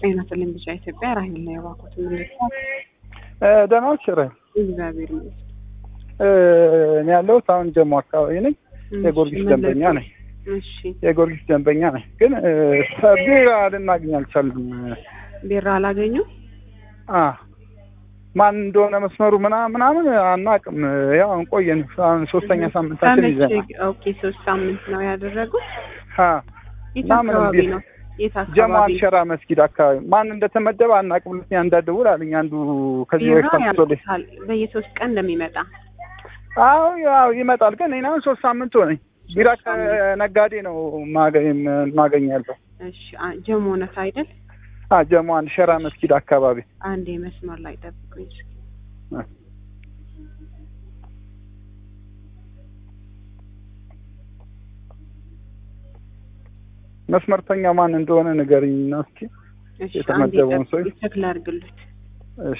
ጤና ይስጥልኝ ብቻ ኢትዮጵያ ራሄል ነው የባኩት ምልክት ደህና ነሽ ራሄል? እግዚአብሔር ይመስገን። እኔ ያለሁት አሁን ጀሞ አካባቢ ነኝ። የጊዮርጊስ ደንበኛ ነኝ። እሺ የጊዮርጊስ ደንበኛ ነኝ። ግን ቢራ ልናገኝ አልቻልንም። ቢራ አላገኙ አ ማን እንደሆነ መስመሩ ምናምን ምናምን አናውቅም። ያው ቆየን። አሁን ሶስተኛ ሳምንታችን ይዘናል። ኦኬ ሶስት ሳምንት ነው ያደረጉት። አ የት እና ምንም አካባቢ ቢራ- ነው? የት ጀሞ አካባቢ አንሸራ መስጊድ አካባቢ ማን እንደተመደበ አናውቅም። ሁለተኛ እንዳትደውል አለኝ አንዱ ከዚህ ቢራ በፊት አምጥቶልኝ። ያልቁታል በየሶስት ቀን እንደሚመጣ አዎ ያው ይመጣል። ግን እኔ አሁን ሶስት ሳምንት ሆነኝ። ቢራ ከነጋዴ ነው ማገኝ ማገኛለሁ። እሺ አ- ጀሞ ነህ አይደል? አ ጀሞ አንሸራ መስጊድ አካባቢ አንዴ መስመር ላይ ጠብቁኝ እስኪ። መስመርተኛ ማን እንደሆነ ንገሪኝ እና እስኪ እሺ አንዴ የተመደበውን ሰው ጠብቁኝ፣ ቼክ ላድርግልዎት። እሺ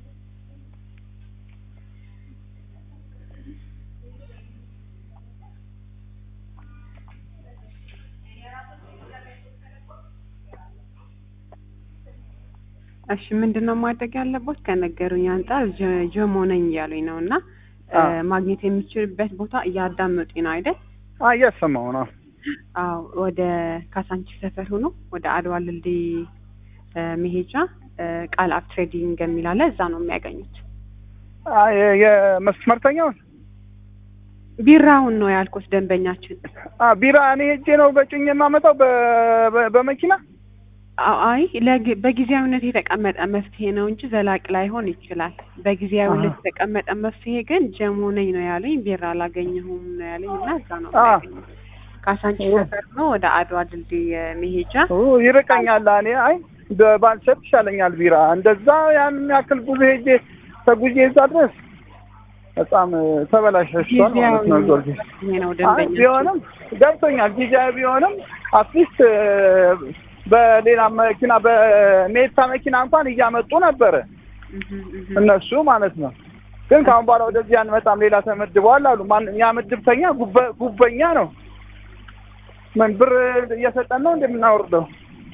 እሺ ምንድን ነው ማድረግ ያለቦት? ከነገሩኝ አንጻር ጀ- ጀሞ ነኝ እያሉኝ ነው እና አ ማግኘት የሚችልበት ቦታ እያዳመጡኝ ነው አይደል? አ እያሰማሁ ነው። አዎ ወደ ካሳንቺስ ሰፈር ሆኖ ወደ አድዋ ድልድይ እ መሄጃ እ ቃል አፕ ትሬዲንግ የሚል አለ እዛ ነው የሚያገኙት። አ የ- የመስመርተኛውን ቢራውን ነው ያልኩት ደንበኛችን። አ ቢራ እኔ ሄጄ ነው በጭኝ የማመጣው በ- በ- በመኪና አ- አይ ለግ- በጊዜያዊነት የተቀመጠ መፍትሄ ነው እንጂ ዘላቂ ላይሆን ይችላል። በጊዜያዊነት አሃ። የተቀመጠ መፍትሄ ግን ጀሞ ነኝ ነው ያለኝ፣ ቢራ አላገኘሁም ነው ያለኝ እና እዛ ነው አ የሚያገኙት። ካሳንቺስ ሰፈር ነው ወደ አድዋ ድልድይ መሄጃ ኦ ይርቀኛል። እኔ አይ በ- ባልሰጥ ይሻለኛል ቢራ እንደዛ ያን ያክል ጉዞ ሄጄ ተጉዤ እዛ ድረስ በጣም ተበላሽቷል ማለት ነው ጊዮርጊስ ይሄ ነው አይ ደንበኛ ቢሆንም ገብቶኛል። ጊዜያዊ ቢሆንም አትሊስት በሌላ መኪና በሜታ መኪና እንኳን እያመጡ ነበረ እነሱ ማለት ነው። ግን ከአሁን በኋላ ወደዚህ አንመጣም ሌላ ተመድበዋል አሉ። ማን ያ ምድብተኛ ጉበ- ጉበኛ ነው። ምን ብር እየሰጠን ነው እንደምናወርደው?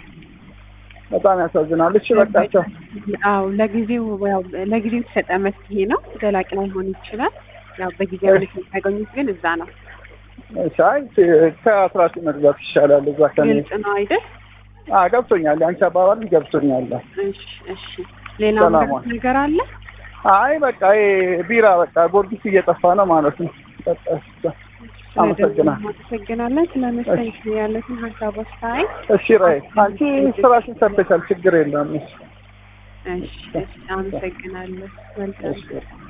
በጣም ያሳዝናል። እሺ በቃቸው። አዎ ለጊዜው ያው ለጊዜው የተሰጠ መፍትሄ ነው። ዘላቂ ላይሆን ይችላል። ያው በጊዜያዊነት የሚያገኙት ግን እዛ ነው። እሺ አይ ከአስራቱ መግዛት ይሻላል እዛ ከኔ ግልጽ ነው አይደል? አ ገብቶኛል። የአንቺ አባባል ገብቶኛል። እሺ እሺ። ሌላ ሰላም ምንም ዋል። ነገር አለ? አይ በቃ ይሄ ቢራ በቃ ጊዮርጊስ እየጠፋ ነው ማለት ነው። በቃ እሺ፣ አመሰግናለሁ። አመሰግናለን። ስለመስተንግዶ ያለትን ሀሳብ አስተያየት። እሺ ራይ አንቺ ስራሽን ሰርተሻል፣ ችግር የለም። እሺ እሺ እሺ። አመሰግናለሁ። መልካም እሺ